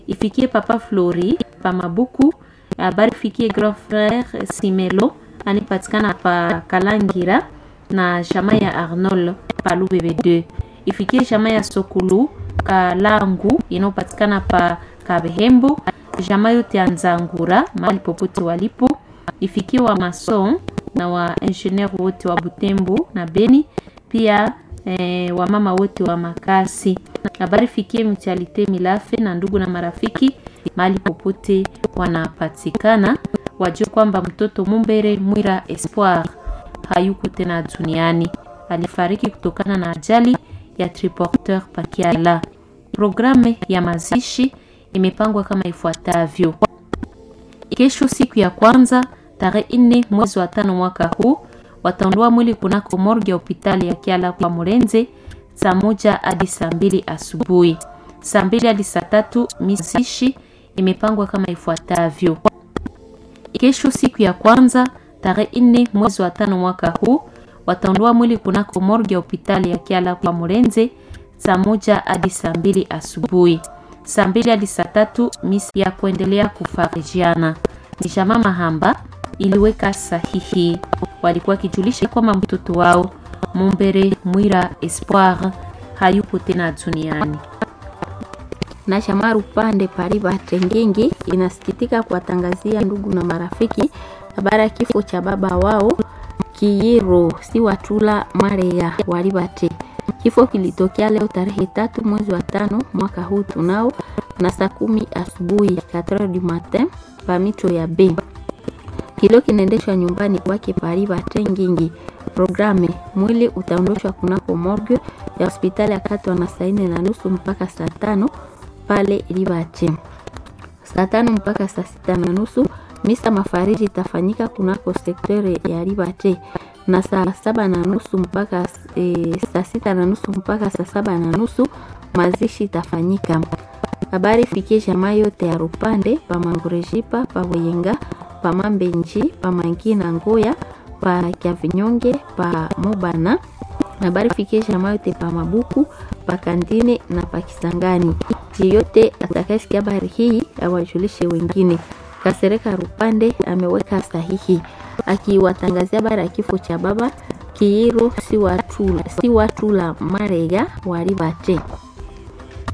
ifikie papa Flori pa Mabuku. Habari fikie grand frère Simelo anipatikana pa Kalangira na jamaa ya Arnold pa Lubebe 2 ifikie jamaa ya Sokulu Kalangu inayopatikana pa Kabehembo, jamaa yote ya Nzangura mahali popote walipo, ifikie wa mason na wa ingenieur wote wa Butembo na Beni, pia eh, wamama wote wa Makasi. Habari fikie mchalite Milafe na ndugu na marafiki mahali popote wanapatikana, wajue kwamba mtoto Mumbere Mwira Espoir hayuko tena duniani, alifariki kutokana na ajali ya triporteur Pakiala. Programu ya mazishi imepangwa kama ifuatavyo: kesho, siku ya kwanza tarehe nne mwezi wa tano mwaka huu, wataondoa mwili kunako morgue ya hospitali ya Kiala kwa Murenze saa moja hadi saa mbili asubuhi. Saa mbili hadi saa tatu mazishi imepangwa kama ifuatavyo: kesho, siku ya kwanza tarehe nne mwezi wa tano mwaka huu, wataondoa mwili kunako morgue ya hospitali ya Kiala kwa Murenze saa moja hadi saa mbili asubuhi. Saa mbili hadi saa tatu misi ya kuendelea kufarijiana. Ni jamaa Mahamba iliweka sahihi, walikuwa wakijulisha kwamba mtoto wao Mumbere Mwira Espoir hayupo tena duniani. na Shamaru Pande Pariba Tengengi inasikitika kuwatangazia ndugu na marafiki habari ya kifo cha baba wao Kiyiro si Watula Mareya Walibate. Kifo kilitokea leo tarehe tatu mwezi wa tano mwaka huu tunao na saa kumi asubuhi 4 du matin pamito ya B. Kilo kinaendeshwa nyumbani kwake Pariba Tengengi. Programe mwili utaondoshwa kunako morgue ya hospitali ya Katwa na saa nne na nusu mpaka saa tano pale Libache. Saa tano mpaka saa sita na nusu misa mafariji itafanyika kunako sektere ya Libache na saa saba na nusu mpaka e, saa sita na nusu mpaka saa saba na nusu mazishi itafanyika. Habari fikie jamaa yote ya Rupande pa Mangurejipa pa Weyenga pa Mambenji pa Mangina Ngoya pa Kyavinyonge pa Mobana. Habari fikie jamaa yote pa Mabuku pa Kandine na pa Kisangani. Yeyote atakayesikia habari hii awajulishe wengine. Kasereka Rupande ameweka sahihi akiwatangazia habari ya kifo cha baba Kiiro si Watula, si Watula Marega Walibate.